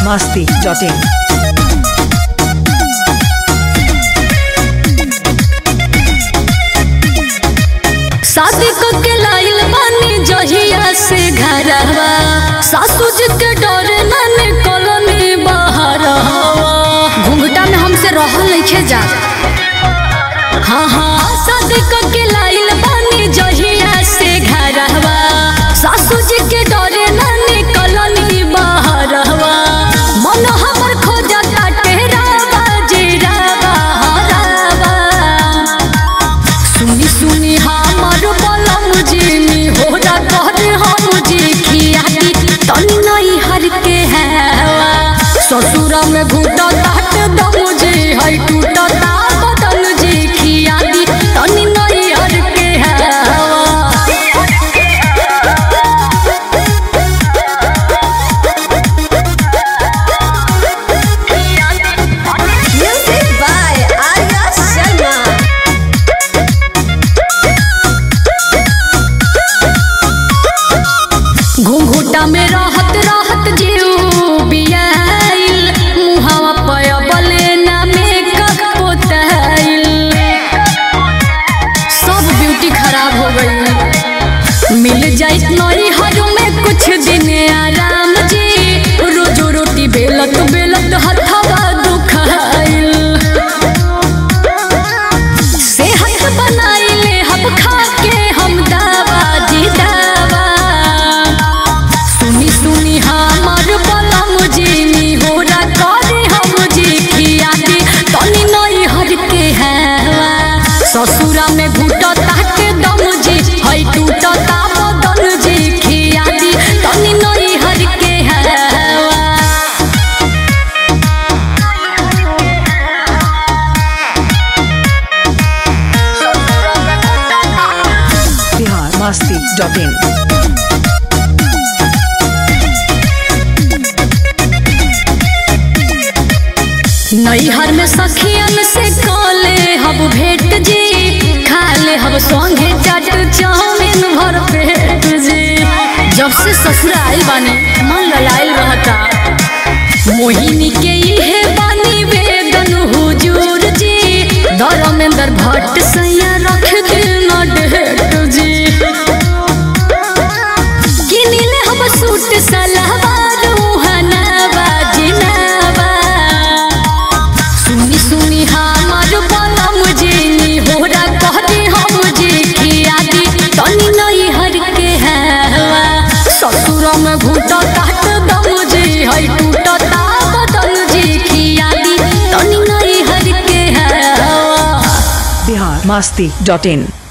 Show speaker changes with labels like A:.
A: masti.in.
B: शादी को के लाइल बानी जहिया से घरवा सासू जी के डर नाने कॉलोनी बाहर घूंघटा में हमसे रहल नहीं जा हाँ हाँ शादी को के लाइल बानी जहिया से घरवा सासू जी के डर नाने कॉलोनी बाहर मन हमर खोजता टेरावा जीरावा हरावा सुनी सुनी हमर बलम जिनी होरा कहरे हम जी खियाती तनी नहीं हर के हैवा ससुरा में घुटा ताट दम जी है टूटा बदन जी खियाती तनी नहीं हर के हैवा
C: Music by Arya Sharma.
B: घुंघुटा में रहत रहत जीव बियाइल मुहावा पयबले ना मेकअप पोताइल सब ब्यूटी खराब हो गई मिल जाए नई हर में कुछ दिन आराम जी रोजो रोटी बेलत बेलत हथवा दुखाइल सेहत बनाइले हम खा के हम दावा जी दावा सुनी सुनी हमर बलम जीनी होरा करे हम जी खियाती तनी नई हर के हैवा ससुरा में घुट ताट दम जी है टूट बदन जी खियाती तनी नई हर के हैवा
A: Bihar masti.in.
B: नैहर में सखियन से कले हब भेट जी खाले हब संगे चाट चाउमीन भर पेट जी जब से ससुर आइल बानी मन ललाइल रहता मोहिनी के इहे बानी वेदन हुजूर जी धर्मेंद्र भट्ट सैया रख दिल न डेट जी किनिले हम सूट सलवार उहनावा जिनावा सुनी सुनी हमर बलम जिनी होरा कहते हम जी खियादी तनी नहीं हर के हैवा ससुर में घुट काट दम जी है टूटता बदन जी खियादी तनी नहीं हर के हैवा
A: Bihar masti.in.